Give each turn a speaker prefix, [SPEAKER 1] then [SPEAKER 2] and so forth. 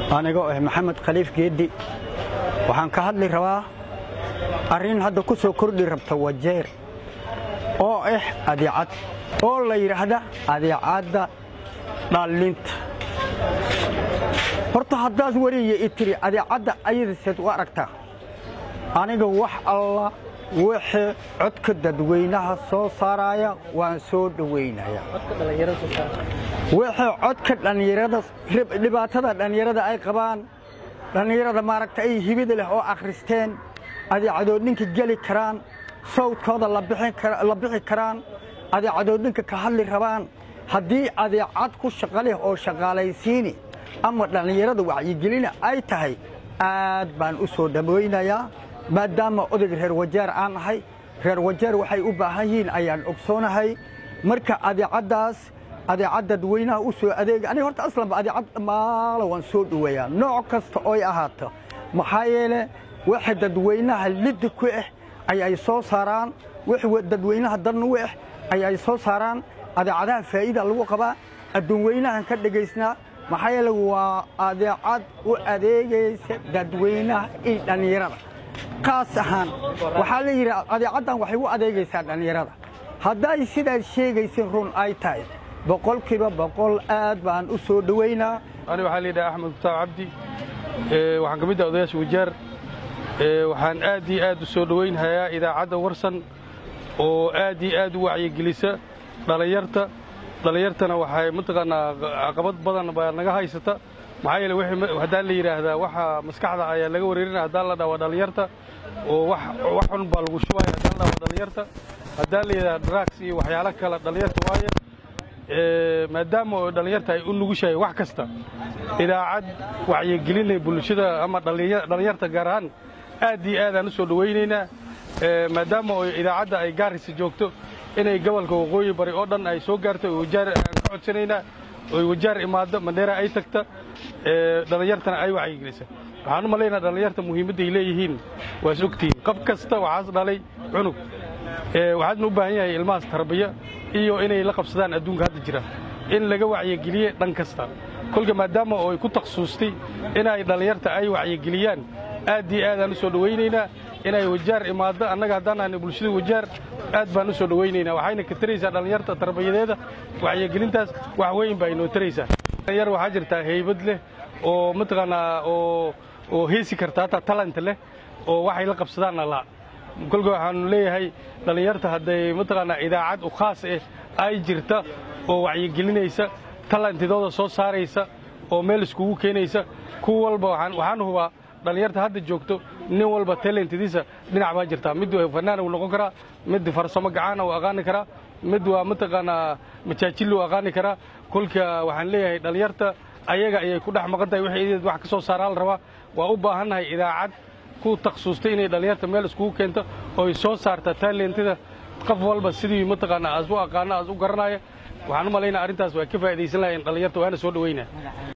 [SPEAKER 1] anigoo ah maxamed khaliif geeddi waxaan ka hadli rabaa arrin hadda ku soo kordhi rabta wajeer oo ah adeecad oo la yidhaahda adeecadda dhallinta horta haddaad weriya i tiri adeecadda ayadaseed u aragtaa aniga wax alla wixii codka dadweynaha soo saaraya waan soo dhowaynaya wixii codka dhallinyarada dhibaatada dhallinyarada ay qabaan dhallinyarada maaragta ay hibida leh oo akhristeen adeecadoodninka geli karaan sawdkooda la bixi karaan adeecadoodninka ka hadli rabaan haddii adeecad ku shaqa leh oo shaqaalaysiini ama dhallinyarada wacyigelina ay tahay aad baan u soo dhawaynayaa maadaama odayga reer wajeer aan ahay reer wajeer waxay u baahan yihiin ayaan ogsoonahay marka adeecaddaas adeecad dadweynaha u soo adeega aniga horta aslanba adeecad maala waan soo dhoweeyaa nooc kasta ooy ahaato maxaa yeele waxa dadweynaha liddi ku ah ayay soo saaraan wix dadweynaha dan u ah ayay soo saaraan adeecadaha faa'iida lagu qabaa adduun weynahan ka dhegaysnaa maxaa yeele waa adeecad u adeegaysa dadweynaha iyo dhallinyarada kaas ahaan waxaa la yidhi adeecaddan waxay u adeegaysaa dhallinyarada hadday sidaad sheegaysin run ay tahay boqolkiiba boqol aad baan u soo dhowaynaa
[SPEAKER 2] ani waxaa layidhaha axmed mutaab cabdi waxaan ka mid ah odayaasha wajaar waxaan aad iyo aad u soo dhowaynhayaa idaacadda warsan oo aad iyo aad u wacyigelisa dhallinyarta dhallinyartana waxay mataqaanaa caqabad badan baa naga haysata maxaa yeele haddaan la yidhaahdaa waxa maskaxda ayaa laga wareerinaya haddaan la dhawa dhallinyarta oo wax xun baa lagu shubaya haddaan la dhawa dhallinyarta haddaan la yidhahda drugs iyo waxyaalo kale dhallinyarta waaye maadaama oo dhallinyarta ay u nugushahay wax kasta idaacad wacyigelinay bulshada ama dhallinyarta gaar ahaan aad iyo aadaan u soo dhowaynaynaa maadaama oo idaacadda ay gaarisa joogto inay gobolka waqooyi bari oo dhan ay soo gaarto wajaar aan ka codsanaynaa oy wajaar imaaddo mandheera ay tagta dhallinyartana ay wacyigelisa waxaan u malaynaa dhallinyarta muhiimadday leeyihiin waas ogtihiin qof kasta waxaas dhalay cunug waxaadna u baahan yahay ilmahaas tarbiya iyo inay la qabsadaan adduunka hadda jira in laga wacyigeliye dhan kasta kolka maadaama oo ay ku takhasuustay inay dhallinyarta ay wacyigeliyaan aad iyo aadaan u soo dhowaynaynaa inay wajaar imaaddo annaga haddaan ahna bulshada wajaar aad baan u soo dhowaynaynaa waxayna ka taraysaa dhallinyarta tarbiyadeeda wacyigelintaas wax weyn baa inoo taraysaa dhalinyar waxaa jirtaa haybad leh oo mataqaanaa oo oo heesi karta hataa talent leh oo waxay la qabsadaanna la kolka waxaanu leeyahay dhallinyarta hadday mataqaanaa idaacad u khaas ah ay jirta oo wacyigelinaysa talantidooda soo saaraysa oo meel iskugu keenaysa kuwa walba waxaan hubaa dhallinyarta hadda joogto nin walba talentidiisa dhinac baa jirtaa mid fanaan uu noqon karaa mid farsamo gacaana uu aqaani karaa mid waa mataqaanaa majaajil uu aqaani karaa kolka waxaan leeyahay dhallinyarta ayaga ayay ku dhex maqan tahay wixii ideed wax ka soo saaraa la rabaa waa u baahannahay idaacad ku takhasustay inay dhallinyarta meel iskugu keento ooy soo saarta taalentida qof walba sidii mataqaanaa as u aqaana as u garanaya waxaan u malaynaa arrintaas waa ka faa'idaysan lahayn dhallinyarta waana soo dhowaynaa